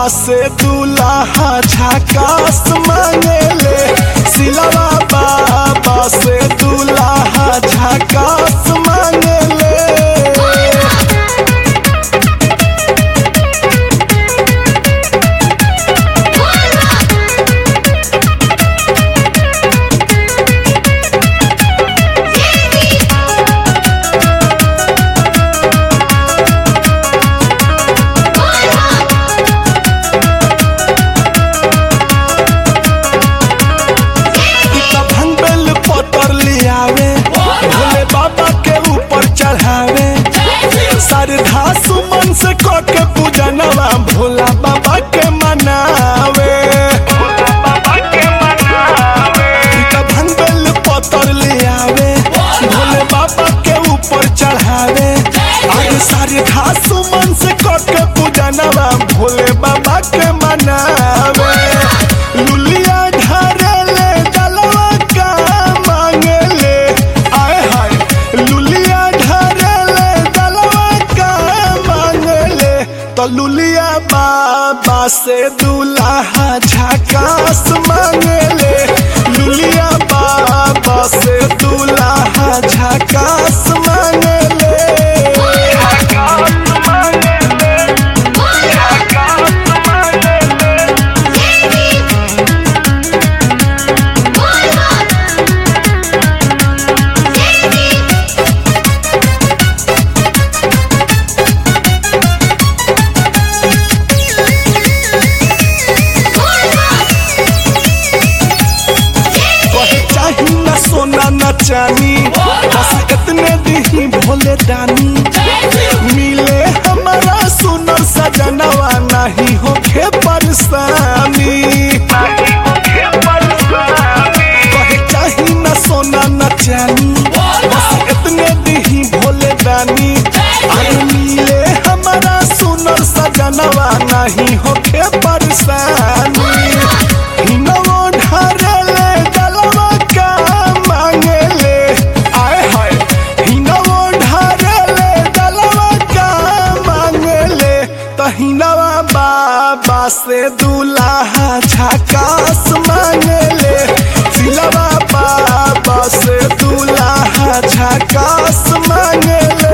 से दूल्हा झकास मांगेले सिलवा बाबा से दूल्हा झकास मांगेले इतना भंगबेल पतर लियावे भोले बाबा के ऊपर चढ़ावे श्रद्धा सुमन से क के पूजनवा भोला बाबा के मनावे इतना भंगबेल पतर लियावे भोले बाबा के ऊपर चढ़ावे अरे श्रद्धा सुमन से क के पूजनवा भोले बाबा के मनावे लुलिया ढारेले जलवा का मांगेले आए हाय लुलिया ढारेले जलवा का मांगेले तो लुलिया बाबा से दूल्हा झकास मांगेले लुलिया बाबा से दूल्हा झकास मांगेले कहे चाही न सोना न चानी बस इतने दही भोले दानी मिले हमारा सुनर सजनवा नहीं होखे परेशानी कहे चाही न सोना न चानी बस इतने दही भोले दानी अरे मिले हमारा सुनर सजनवा नहीं होखे परेशानी हिनवो ढारेले जलवा का मांगेले आए हाय हिनवो ढारेले जलवा का मांगेले तो हिनवा बाबा से दूल्हा झकास मांगेले सिलवा बाबा से दूल्हा झकास मांगेले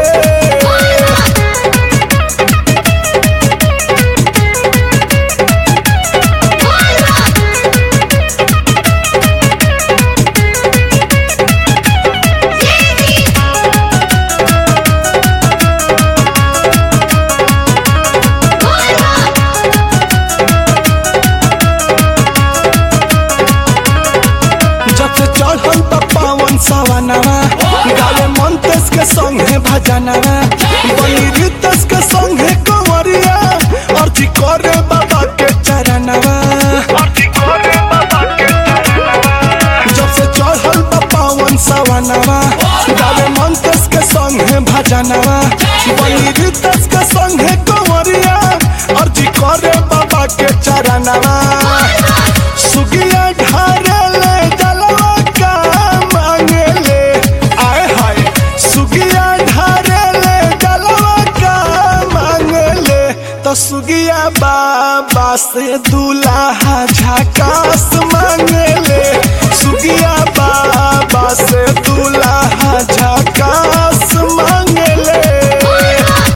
जब से चढ़ल बा पावन सवनवा गावे मंतेश के संगे भजनवा बनी रितेश के संगे कंवरिया अर्जी करे बाबा के चरणवा जब से चढ़ल बा पावन सवनवा गावे मंतेश के संगे भजनवा बनी रितेश के संगे कंवरिया अर्जी करे बाबा के चरणवा सुगिया ढारेले जलवा का मांगेले आए हाय सुगिया ढारेले जलवा का मांगेले तो सुगिया बाबा से दूल्हा झकास मांगेले सुगिया